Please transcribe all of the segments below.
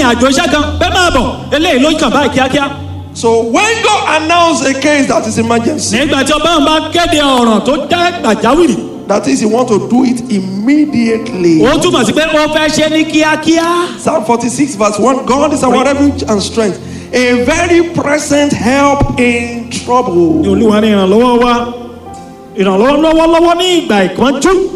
ìrìn àjò iṣẹ́ kan bẹ́ẹ̀ máa bọ̀ eléyìí ló kàn báyìí kíákíá. So when God announced a case that is emergency, nígbà tí ọba bá kéde ọ̀ràn tó dá pàjáwìrì that is, He want to do it immediately. ó túmọ̀ sí pé ó fẹ́ ṣe ní kíákíá. Psalm 46, verse 1 God is our refuge and strength, a very present help in trouble. olúwa ní ìrànlọ́wọ́ wa ìrànlọ́wọ́ lọ́wọ́lọ́wọ́ ní ìgbà ìkánjú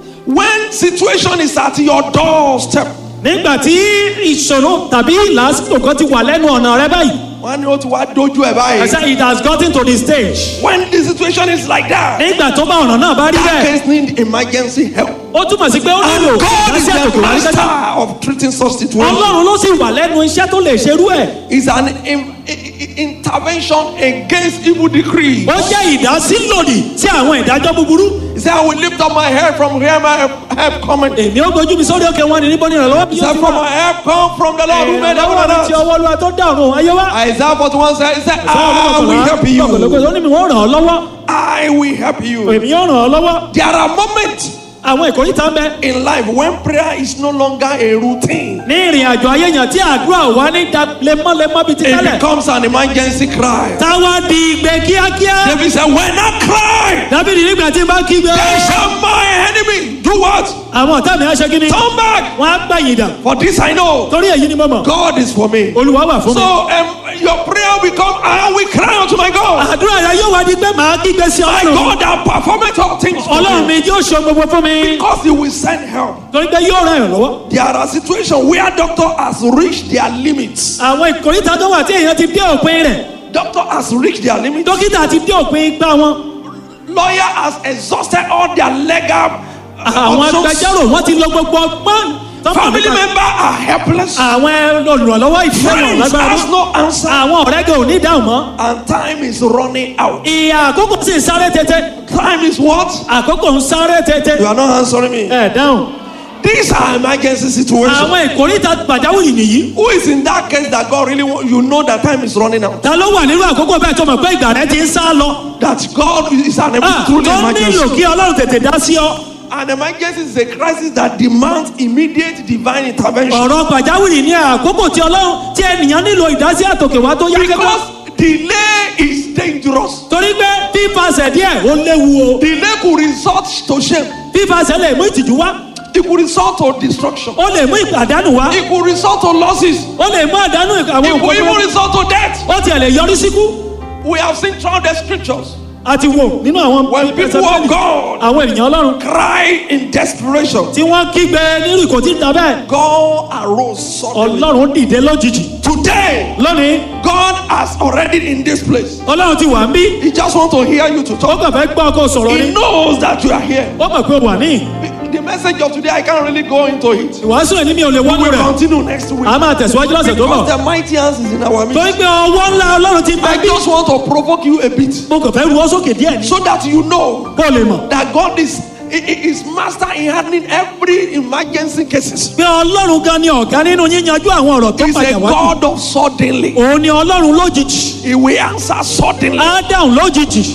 When situation is at your doorstep, nígbà tí ìṣòro tàbí làásìkò kan ti wà lẹ́nu ọ̀nà rẹ báyìí wọ́n ní ó ti wá dojú ẹ̀ I báyìí. say it has gotten to the stage When the situation is like that, nígbà tó bá ọ̀nà náà bá rí that bẹ́ẹ̀ case need emergency help. ó túmọ̀ sí pé ó And nílò God is ìdásí the àtòkè wá ní kẹta master of treating such situations. ọlọ́run ló sì wà lẹ́nu iṣẹ́ tó lè ṣerú ẹ̀ It's an in- i- i- intervention against evil decree. ó jẹ́ ìdásí lòdì sí àwọn ìdájọ́ búburú He said, I will lift up my head from where my help- help coming. He èmi ó gbójú mi sórí òkè wọn ní níbo ní ìrànlọ́wọ́ bí yóò said, ti From wà my help come from the Lord who made heaven ìrànlọ́wọ́ and mi ti earth. ọwọ́ olúwa tó dá ọ̀run ayé wá Isaiah 41 said, He said, Sáwọn I will olùkọ́kànlá, help kọ̀kọ̀lọ́kọ̀ you. tó ní mi wọ́n ràn ọ́ lọ́wọ́ I will help you. èmi yóò ràn ọ́ lọ́wọ́ There are moments àwọn ìkórìtà ń bẹ in life when prayer is no longer a routine. ní ìrìn àjò ayé yẹn tí àdúrà wà ní da lemọ́lemọ́ bíi ti It tẹ́lẹ̀ becomes an emergency cry. táwa di ìgbé kíákíá David said, When I cry, dábìlì nígbà tí n bá kígbe then shall my enemy do what? àwọn ọ̀tá mi á ṣe kí ni Turn back. wọ́n á gbẹ̀yìn dà For this I know. torí èyí ni mo mọ̀ God is for me. olúwa wà fún mi. So um, your prayer will become, I will cry unto my God. àdúrà rẹ yóò wá di pé màá kígbe sí My ọlọ́run God that performeth all things for ọlọ́run me. mi yóò ṣe gbogbo fún mi Because he will send help. torí pé yóò ràn yàn lọ́wọ́. There are situations where doctor has reached their limits. àwọn ìkórìtà tó wà tí èèyàn ti dé òpin rẹ̀ Doctor has reached their limits. dókítà ti dé òpin igbá wọn Lawyer has exhausted all their legal uh, àwọn options. agbẹjọ́rò wọ́n ti lo gbogbo ọgbọ́n tó mọ̀ Family nípa- members are helpless. àwọn olùrànlọ́wọ́ ìdílé wọn Friends lágbára has mọ́ no answer. àwọn ọ̀rẹ́ gan ò ní dáhùn mọ́ And time is running out. ìyá àkókò sì ń sáré tètè Time is what? àkókò ń sáré tètè You are not answering me. ẹ dáhùn These are emergency situations. àwọn ìkórìtà pàjáwìrì nìyí Who is in that case that God really want? You know that time is running out. ta ló wà nínú àkókò bẹ́ẹ̀ tó mọ̀ pé ìgbà rẹ ti ń sá lọ That God is an Ah, truly tó nílò emergency. kí ọlọ́run tètè dá sí ọ An emergency is a crisis that demands immediate divine intervention. ọ̀rọ̀ pàjáwìrì ní àkókò tí ọlọ́run tí ènìyàn nílò ìdásí àtòkè wá tó yá kẹ́kọ̀ọ́ Because delay is dangerous. torí pé fífàsẹ̀ díẹ̀ ó léwu o Delay could result to shame. fífàsẹ̀ lè mú ìtìjú wá It could result to destruction. ó lè mú ìpàdánù wá It could result to losses. ó lè mú àdánù àwọn It could even nǹkan result to death. ó tiẹ̀ lè yọrí síkú We have seen throughout the scriptures àti wò nínú àwọn when people of God àwọn ènìyàn ọlọ́run cry in desperation. tí wọ́n kígbe nírú ìkò tí ń ta bẹ́ẹ̀ God arose suddenly. ọlọ́run dìde lójijì Today, lónìí God has already in this place. ọlọ́run ti wà ń bí He just want to hear you to ó talk. kàn fẹ́ gbọ́ ọkọ sọ̀rọ̀ He ni knows that you are here. ó mọ̀ pé ó wà ní The message of today, I can't really go into it. ìwàásù ẹ̀ ní mi ò lè We wọ́n will rẹ̀ continue next week. a máa tẹ̀síwájú lọ́sẹ̀ tó bọ̀ Because the mighty hands is in our torí midst. pé ọwọ́ ńlá ọlọ́run ti bẹ I bí just want to provoke you a bit mo kàn fẹ́ ru ọ́ sókè díẹ̀ ní so that you know kó o lè mọ̀ that God is i- i- is master in handling every emergency cases. pé ọlọ́run gan ni ọ̀gá nínú yíyanjú àwọn ọ̀rọ̀ tó He's a pàjà wá God of suddenly. òun ni ọlọ́run lójijì He will answer suddenly. á dáhùn lójijì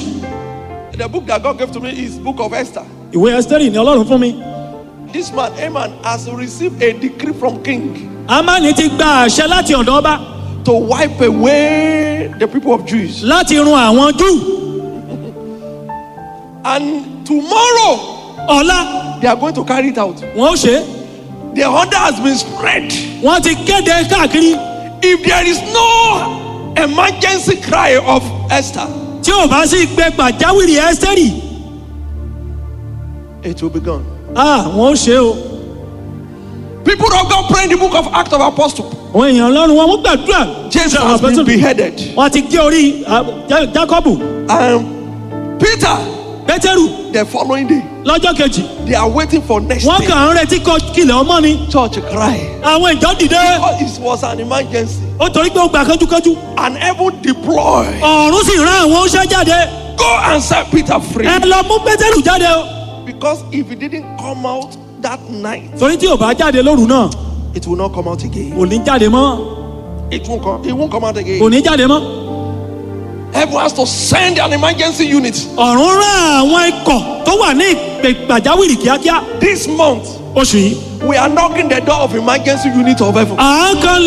The book that God gave to me is book of Esther. ìwé ẹsítẹ́rì ni ọlọ́run fún mi This man, Haman, has received a decree from king amáni ti gba àṣẹ láti ọ̀dọ̀ ọba to wipe away the people of Jews. láti run àwọn júù And tomorrow, ọ̀la they are going to carry it out. wọn ó ṣe é The order has been spread. wọ́n ti kéde káàkiri If there is no emergency cry of Esther, tí ò bá sí gbé pàjáwìrì ẹsítẹ́rì it will be gone. ah wọn ó ṣe é o People of God pray in the book of Acts of Apostles. àwọn èèyàn ọlọ́run wọn mú gbàdúrà James Ṣé àwọn has been apostles- beheaded. wọ́n ti gé orí ah, Ja- jákọ́bù And Peter, pétérù the following day, lọ́jọ́ kejì they are waiting for next wọ́n day. kàn ń retí kọ kílẹ̀ ọmọ ni Church cry. àwọn ìjọ dìde Oh, It was an emergency. ó torí pé ó gbà kánjúkánjú And heaven deploy. ọ̀run sì rán àwọn oṣẹ́ jáde Go and set Peter free. ẹ lọ mú pétérù jáde o Because if he didn't come out that night, torí tí ò bá jáde lóru náà it will not come out again. kò ní jáde mọ́ It won't come. It won't come out kò again. ní jáde mọ́ Heaven has to send an emergency unit ọ̀run rán àwọn ikọ̀ tó wà ní ìpè pàjáwìrì kíákíá this month. oṣù yìí We are knocking the door of emergency unit of heaven. à ń kan